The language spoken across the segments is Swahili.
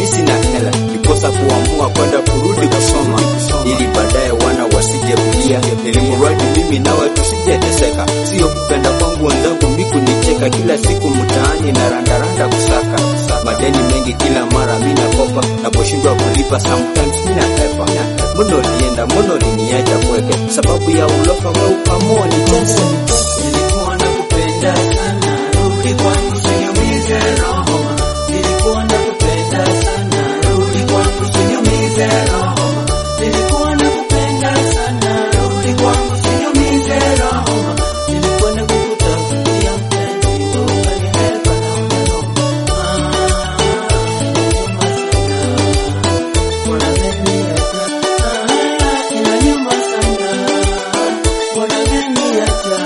mi sina hela, nikosa kuamua kwenda kurudi kusoma, ili baadaye wana wasije kulia, ili mradi mimi nawe tusijeteseka. Sio kupenda kwangu wenzangu miku nicheka, kila siku mtaani na randaranda kusaka madeni mengi, kila mara mi nakopa, naposhindwa kulipa sometimes mi nahepa. Mbona ulienda, mbona uliniacha kweke, sababu ya ulofa we ukamua nitese. Nilikuwa nakupenda sana, rudi kwangu usiniumize roho. Nilikuwa nakupenda sana, rudi kwangu usiniumize roho. Nilikuwa nakupenda sana, rudi kwangu usiniumize roho. Nilikuwa nakukutafutia mpenzi, wewe ukanihepa na ukanioma. Ah, inaniuma sana. Mbona umeniacha?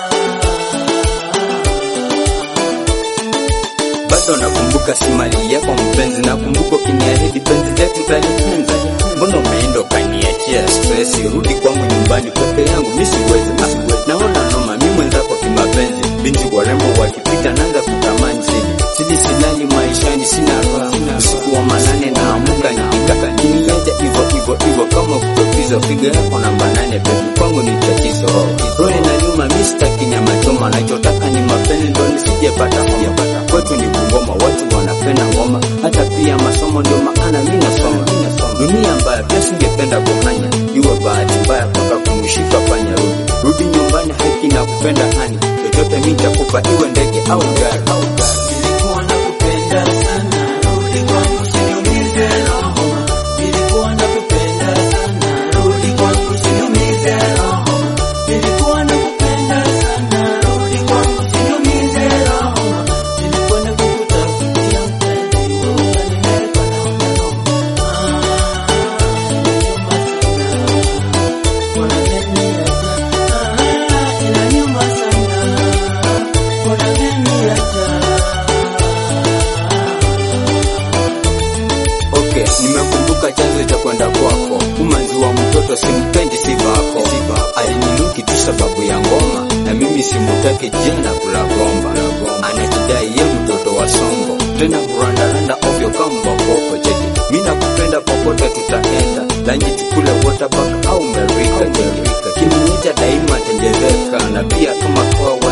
bado nakumbuka si mali yako mpenzi, nakumbuka ukiniahidi penzi letu talipenza. Mbona umeenda ukaniachia stress? Rudi kwangu nyumbani peke yangu, mi siwezi. Ah, naona noma, mi mwenzako kimapenzi, binti warembo wakipita naanza kutamani sili sili, silali maishani, sina raha. Usiku wa manane naamuka nikitaka kiniacha hivyo hivyo hivyo, kama kutopiza piga yako namba nane, bebi kwangu ni tatizo. Roho inaniuma, mi sitaki nyama choma, nachotaka ni mapenzi, ndo nisijepata homa. Kwetu ni kungoma, watu wanapenda ngoma, hata pia masomo, ndio maana mi nasoma. Dunia mbaya, pia singependa kuhanya, iwe bahati mbaya mpaka kumshika panya. Rudi rudi nyumbani, haki na kupenda hani, chochote mi nitakupa, iwe ndege au gari au gari. Nilikuwa nakupenda sana, rudi kwangu usiniumize roho. Nilikuwa nakupenda sana, rudi kwangu usiniumize roho. Nilikuwa nakupenda sana, rudi kwangu usiniumize roho. Nilikuwa nakukutafutia mpenzi, wewe ukanihepa na ukanioma. Ah, inaniuma sana. Mbona umeniacha? Okay, nimekumbuka chanzo cha kwenda kwako. Umanzi wa mtoto simpendi sivako, alininuki tu sababu ya ngoma, na mimi simutaki jana kula gomba. Anajidai ye mtoto wa songo, tena kurandaranda ovyo kama boko cheki. Mi nakupenda popote tutaenda, lanji tukule waterpark au merika cheki. Kiniita daima tenjeveka, na pia kama kwa